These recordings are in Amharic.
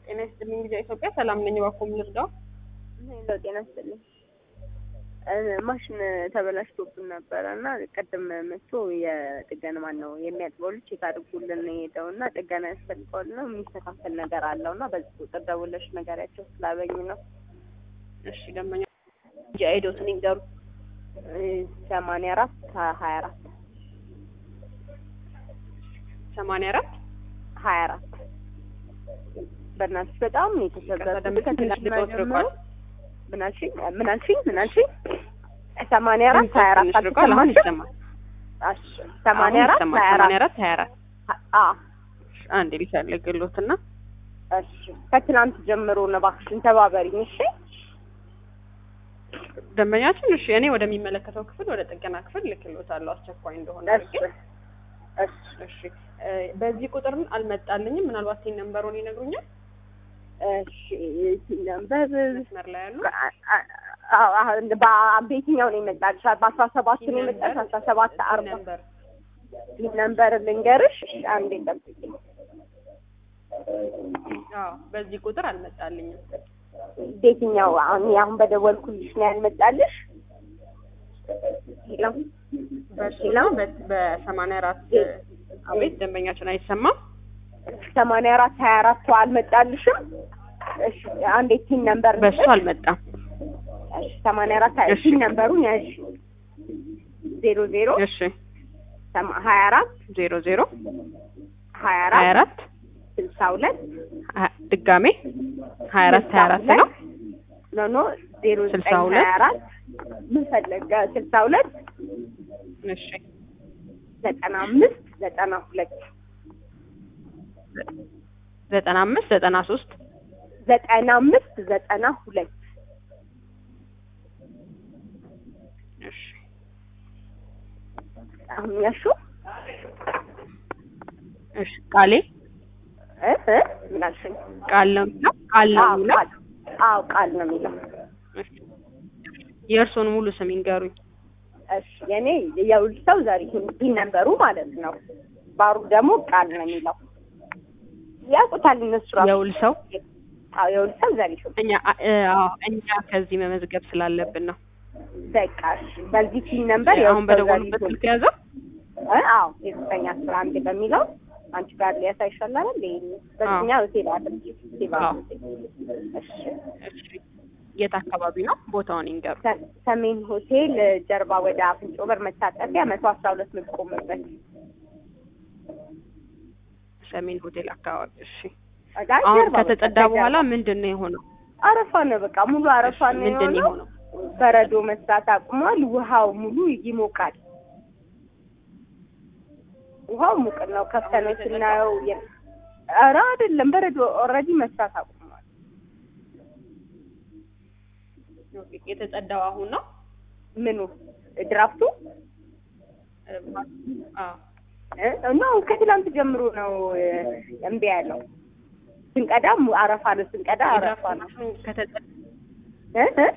ጤና ይስጥልኝ ጊዜ ኢትዮጵያ ሰላም ነኝ። እባክዎ ምን ልርዳው? ሄሎ ጤና ይስጥልኝ። ማሽን ተበላሽቶብን ነበረ እና ቅድም መጥቶ የጥገና ማን ነው የሚያጥበው ልጅ ቼክ አድርጉልን ነው የሄደው እና ጥገና ያስፈልገዋል ነው የሚስተካከል ነገር አለው እና በዚህ ቁጥር ደውለሽ ነገሪያቸው ስላበኝ ነው። እሺ ደንበኛ እንጂ አይዶትን ይንገሩ። ሰማንያ አራት ሀያ አራት ሰማንያ አራት ሀያ አራት በእናትሽ በጣም ነው የተሰበረ ትንሽ ልቆት ርቋል። ምን አልሽኝ? ምን አልሽኝ? ምን አልሽኝ? ሰማንያ አራት ሀያ አራት ትንሽ ርቋል። አሁን ይሰማል። እሺ ሰማንያ አራት አሁን ይሰማል። ሀያ ሰማንያ አራት አራት ሀያ አራት አ አንድ ሊፈልግሎትና እሺ ከትናንት ጀምሮ ነው እባክሽን ተባበሪኝ። እሺ ደንበኛችን እሺ፣ እኔ ወደሚመለከተው ክፍል ወደ ጥገና ክፍል ልክሎታለሁ አስቸኳይ እንደሆነ እሺ አድርጌ። እሺ እሺ እ በዚህ ቁጥር አልመጣልኝም። ምናልባት ይህን ነንበሩን ይነግሩኛል? እሺ ነበር መስመር ላይ ያሉ በየትኛው ነው የመጣልሽ? በአስራ ሰባት ነው የመጣልሽ? አስራ ሰባት አርባ ነበር ይህ ነበር ልንገርሽ። እሺ አንዴ ጠብቂኝ። አዎ፣ በዚህ ቁጥር አልመጣልኝም። በየትኛው አሁን አሁን በደወልኩልሽ ነው ያልመጣልሽ? ሄሎ በሱ ሄሎ በ- በሰማንያ አራት አቤት፣ ደንበኛችን አይሰማም። ሰማንያ አራት ሀያ አራት አልመጣልሽም? እሺ አንዴ ቲን ነበር በሱ አልመጣም። እሺ ሰማንያ አራት ሀያ እሺ። ቲን ነበሩን ያዥ ዜሮ ዜሮ እሺ ሰማ- ሀያ አራት ዜሮ ዜሮ ሀያ ሀያ አራት አራት ስልሳ ሁለት ሀ- ድጋሜ ሀያ አራት ሀያ አራት ነው። ኖ ኖ ዜሮ ስልሳ ዘጠኝ ሁለት ሀያ አራት ምን ፈለገ? ስልሳ ሁለት እሺ ዘጠና አምስት ዘጠና ሁለት ዘጠና አምስት ዘጠና ሶስት ዘጠና አምስት ዘጠና ሁለት እሺ አሁን ያሹ እሺ ቃሌ እ እ ምን አልሽኝ? ቃል ነው የሚለው ቃል ነው አዎ የሚለው ቃል አዎ ቃል ነው የሚለው። እሺ የእርስዎን ሙሉ ስም ይንገሩኝ። እሺ የኔ የውል ሰው ዘሪሁን ነበሩ ማለት ነው። ባሩ ደግሞ ቃል ነው የሚለው። ያውቁታል እነሱ ራሱ። የውል ሰው አዎ የውል ሰው ዘሪሁን እኛ እ፣ አዎ እኛ ከዚህ መመዝገብ ስላለብን ነው። በቃ እሺ። በዚህ ቲም ነበር አሁን በደወሉበት ስልክ ያዘው። እ አዎ የዘጠኝ አስራ አንድ በሚለው አንቺ ጋር ሊያሳይ ይሻላል እንዴ? በዚህኛ ሆቴል አድርጊ ሴባ አዎ። እሺ እሺ የት አካባቢ ነው? ቦታውን ይንገሩ። ሰ- ሰሜን ሆቴል ጀርባ ወደ አፍንጮ በር መታጠፊያ መቶ አስራ ሁለት የምትቆምበት ሰሜን ሆቴል አካባቢ። እሺ ጋር አሁን ጀርባ በቃ ከተጸዳ ከጀርባ። በኋላ ምንድን ነው የሆነው? አረፋ ነው በቃ ሙሉ አረፋ ነው ምንድን ነው የሆነው። የሆነው? በረዶ መስራት አቁሟል። ውሃው ሙሉ ይሞቃል። ውሃው ሙቅ ነው። ከፍተነው ስናየው የ- ኧረ አይደለም በረዶ ኦልሬዲ መስራት አቁሟል። ኦኬ፣ የተጸዳው አሁን ነው። ምኑ ድራፍቱ እ፣ አዎ እ ነው ከትላንት ጀምሮ ነው እ፣ እምቢ ያለው። ስንቀዳ ሙ- አረፋ ነው ስንቀዳ አረፋ ነው ከተጸ- እ እ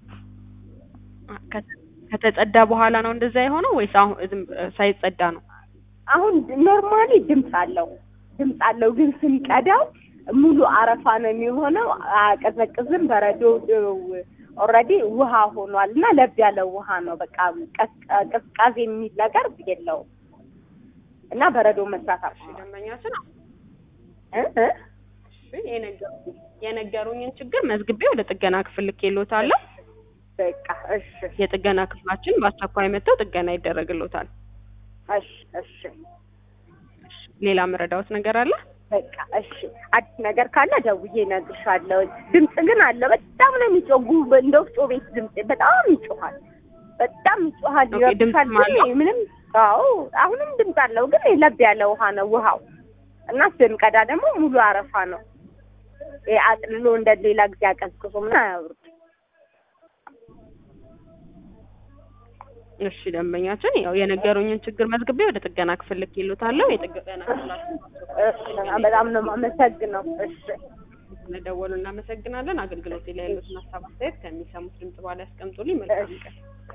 ከተ- ከተጸዳ በኋላ ነው እንደዛ የሆነው ወይስ አሁን ዝም ሳይጸዳ ነው? አሁን ኖርማሊ ድምፅ አለው ድምፅ አለው፣ ግን ስንቀዳው ሙሉ አረፋ ነው የሚሆነው። አቀዘቅዝም በረዶ ኦልሬዲ ውሃ ሆኗል እና ለብ ያለ ውሃ ነው። በቃ ቀዝቃ- ቅዝቃዜ የሚል ነገር የለውም እና በረዶ መስራት እሺ አቁሟል። ደንበኛችን እ እ እሺ የነገሩ- የነገሩኝን ችግር መዝግቤ ወደ ጥገና ክፍል ልኬልዎታለሁ። በቃ እሺ የጥገና ክፍላችን በአስቸኳይ መጥተው ጥገና ይደረግልዎታል። እሺ እሺ ሌላ መረዳዎት ነገር አለ? በቃ እሺ። አዲስ ነገር ካለ ደውዬ እነግርሻለሁ። ድምፅ ግን አለ። በጣም ነው የሚጮህ። ጉ- እንደ ወፍጮ ቤት ድምፅ በጣም ይጮሃል። በጣም ይጮሃል። ኦኬ፣ ይረብሻል። ድምፅም ግን አለው? ምንም አዎ፣ አሁንም ድምፅ አለው። ግን ለብ ያለ ውሃ ነው ውሃው እና ስንቀዳ ደግሞ ሙሉ አረፋ ነው። ይሄ አጥልሎ እንደ ሌላ ጊዜ አቀዝቅዞ ምን አያወርድ። እሺ ደንበኛችን ያው የነገሩኝን ችግር መዝግቤ ወደ ጥገና ክፍል ልኬልዎታለሁ። የጥገና ክፍላችን እሺ፣ በጣም ነው የማመሰግነው። እሺ ስለደወሉ እናመሰግናለን። አገልግሎት ላይ ያሉትን ሀሳብ አስተያየት ከሚሰሙት ድምጽ በኋላ ያስቀምጡልኝ። መልካም ቀን።